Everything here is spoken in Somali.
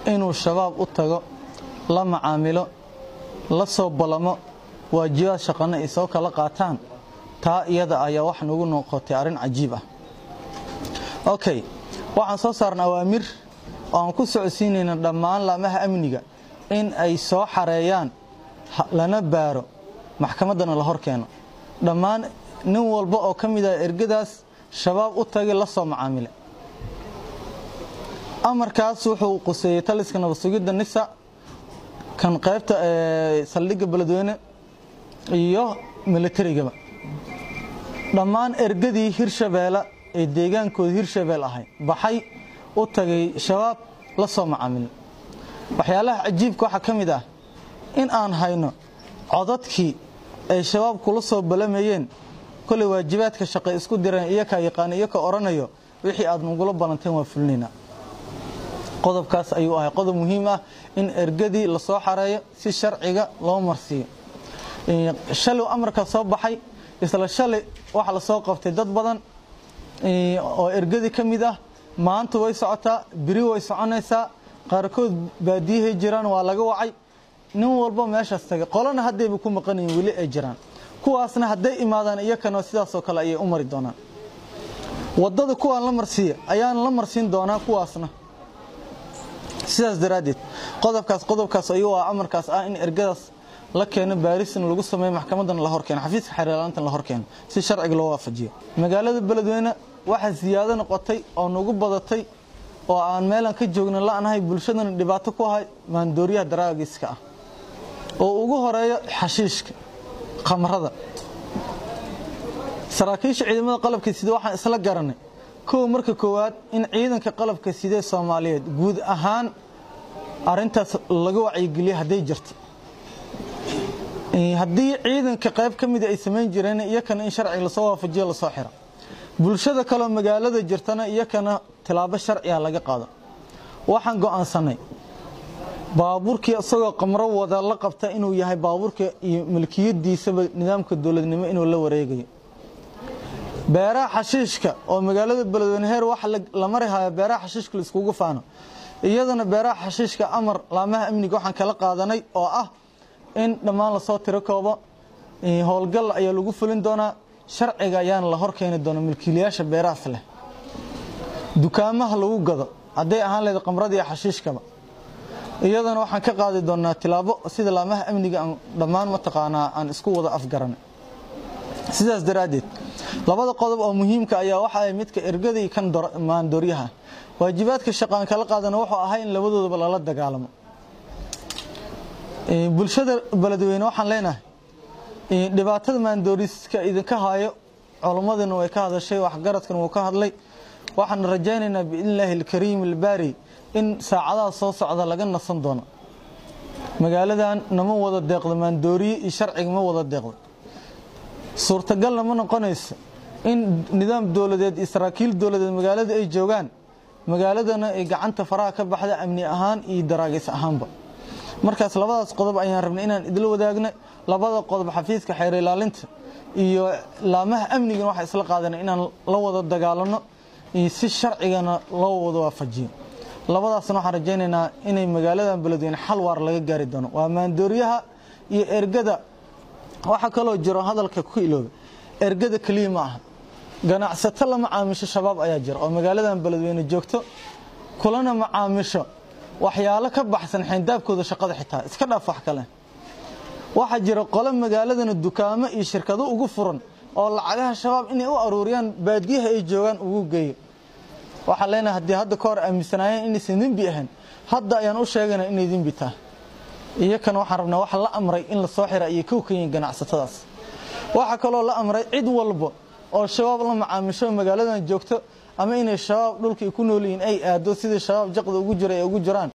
inuu shabaab u tago la macaamilo la soo ballamo waajibaad shaqana ay soo kala qaataan taa iyada ayaa wax nagu noqotay arrin cajiib ah okay waxaan soo saarna awaamir oo aan ku socodsiinayna dhammaan laamaha amniga in ay soo xareeyaan lana baaro maxkamaddana la hor keeno dhammaan nin walba oo ka mid ah ergadaas shabaab u tagay la soo macaamile amarkaas wuxuu quseeyey taliska nabad sugidda nisa kan qaybta saldhigga beledweyne iyo milatarigaba dhammaan ergadii hirshabeelle ee deegaankooda hirshabeel ahay baxay u tagay shabaab la soo macaamilin waxyaalaha cajiibka waxaa ka mid ah in aan hayno codadkii ay shabaab kula soo balamayeen kolay waajibaadka shaqay isku direen iyakaa yaqaana iyaka odhanayo wixii aad nagula ballanteen waa fulinaynaa qodobkaas ayuu ahay qodob muhiim ah in ergadii lasoo xareeyo si sharciga loo marsiiyo shalay amarka soo baxay isla shalay waxa lasoo qabtay dad badan oo ergadii ka mid ah maanta way socotaa biri way soconaysaa qaarkood baadiyahay jiraan waa laga wacay nin walba meeshaas tagay qolana haddayba ku maqanayin weli ay jiraan kuwaasna hadday imaadaan iyakana sidaasoo kale ayay u mari doonaan waddada kuwaan la marsiiya ayaan la marsiin doonaa kuwaasna sidaas daraaddeed qodobkaas qodobkaas ayuu ah amarkaas ah in ergadaas la keeno baarisna lagu sameeyo maxkamaddana la horkeeno xafiiska xeerlaantana la horkeeno si sharciga loo waafajiyo magaalada beledweyne waxaa siyaado noqotay oo nagu badatay oo aan meelaan ka joogna la'nahay bulshadana dhibaato ku ahay maandooriyaha daraagiska ah oo ugu horeeyo xashiishka khamrada saraakiisha ciidamada qalabka sida waxaan isla garanay kow marka koowaad in ciidanka qalabka sidee soomaaliyeed guud ahaan arintaas laga wacyigeliya hadday jirto haddii ciidanka qayb ka mida ay samayn jireen iyakana in sharciga lasoo waafajiyo lasoo xiro bulshada kaleo magaalada jirtana iyakana tilaabo sharciga laga qaado waxaan go'aansanay baabuurkii isagoo qamro wada la qabta inuu yahay baabuurka iyo milkiyadiisaba nidaamka dowladnimo inuu la wareegayo beeraha xashiishka oo magaalada beledweyne heer waxa la mari haya beeraha xashiishka la iskugu faano iyadana beeraha xashiishka amar laamaha amniga waxaan kala qaadanay oo ah in dhammaan lasoo tiro koobo howlgal ayaa lagu fulin doonaa sharciga ayaana la hor keeni doona milkiilayaasha beerahaas leh dukaamaha lagu gado hadday ahaan lehed qamrada iyo xashiishkaba iyadana waxaan ka qaadi doonaa tilaabo sida laamaha amniga aan dhammaan mataqaanaa aan isku wada afgaranay sidaas daraaddeed labada qodob oo muhiimka ayaa waxa ay midka ergada iyo kan maandooryaha waajibaadka shaqaan kala qaadana wuxuu ahay in labadoodaba lala dagaalamo bulshada beledweyne waxaan leenahay dhibaatada maandooriska idinka haayo culammadina way ka hadashay waxgaradkan wuu ka hadlay waxaan rajaynaynaa biidnillaahi alkariim albaari in saacadaha soo socda laga nasan doono magaaladan nama wada deeqdo maandooriye iyo sharciga ma wada deeqdo suurtagalna ma noqonayso in nidaam dowladeed iyo saraakiil dowladeed magaalada ay joogaan magaaladana ay gacanta faraha ka baxda amni ahaan iyo daraagis ahaanba markaas labadaas qodob ayaan rabnay inaan idila wadaagna labada qodob xafiiska xeer ilaalinta iyo laamaha amnigan waxaa isla qaadana inaan la wada dagaalano iyo si sharcigana loo wada waafajiyo labadaasna waxaan rajaynaynaa inay magaaladan beledweyne xal waar laga gaari doono waa maandooriyaha iyo ergada waxaa kaloo jiro hadalka ku ilooba ergada keliya ma aha ganacsato la macaamisho shabaab ayaa jira oo magaaladan beledweyne joogto kulana macaamisho waxyaalo ka baxsan xayndaabkooda shaqada xitaa iska dhaaf wax kale waxaa jira qole magaaladana dukaamo iyo shirkado ugu furan oo lacagaha shabaab inay u aruuriyaan baadiyaha ay joogaan ugu geeyo waxaan leenahay haddii hadda ka hor aaminsanaayeen inaysan dembi ahayn hadda ayaan u sheegayna inay dembi tahay iyakana waxaan rabnaa waxa la amray in lasoo xira iyo kow ka yihiin ganacsatadaas waxaa kaloo la amray cid walba oo shabaab la macaamisho magaaladan joogto ama inay shabaab dhulka ay ku nool yihiin ay aado sidii shabaab jaqda ugu jira ay ugu jiraan